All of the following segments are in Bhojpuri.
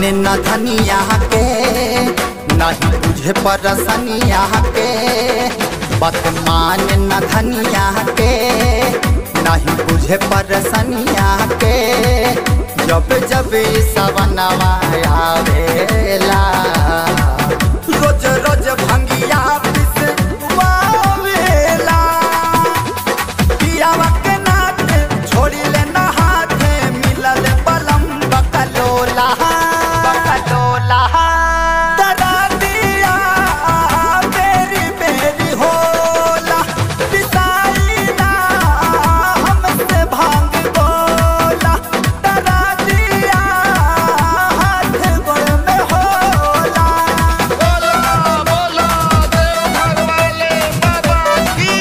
माने न धनिया के नहीं बुझे परसनिया के बात माने न धनिया के नहीं बुझे परसनिया के जब जब ई सवनवा आवेला रोज रोज भंगिया पिस वावेला पियावा के नाथ छोड़ी ले ना हाथे मिलल बलम बकलोला बकलोला डरा दिया बेरी बेरी होला पिसाई ना हमसे भांग बोला डरा दिया हाथ गोड़ में होला बोला बोला देवघर वाले बाबा की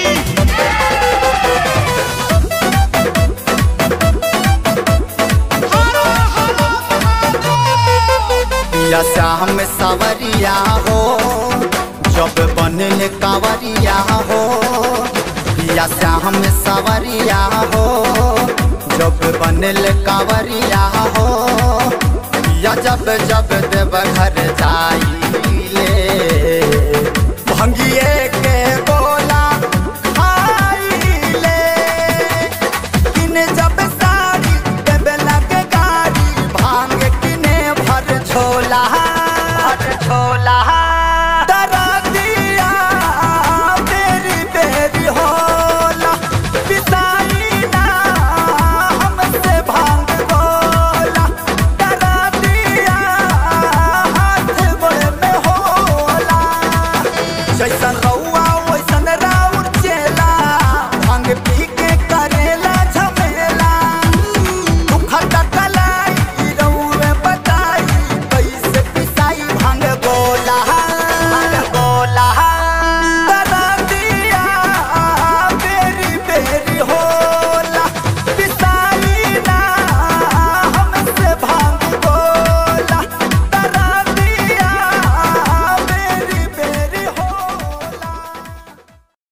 हर हर महादेव या श्याम सवरिया हो जब बनल कांवरिया हो या श्याम सवरिया हो जब बनल कांवरिया हो या जब जब देव घर जाइले भंगिए के बोला खाइले किने जब साड़ी देबे लगे गाड़ी भांग किने भर छोला भर छोला डरा दिया बेरी बेरी होला पिसाई ना हमसे भांग बोला डरा दिया हाथ गोड़ में होला जैसन रौ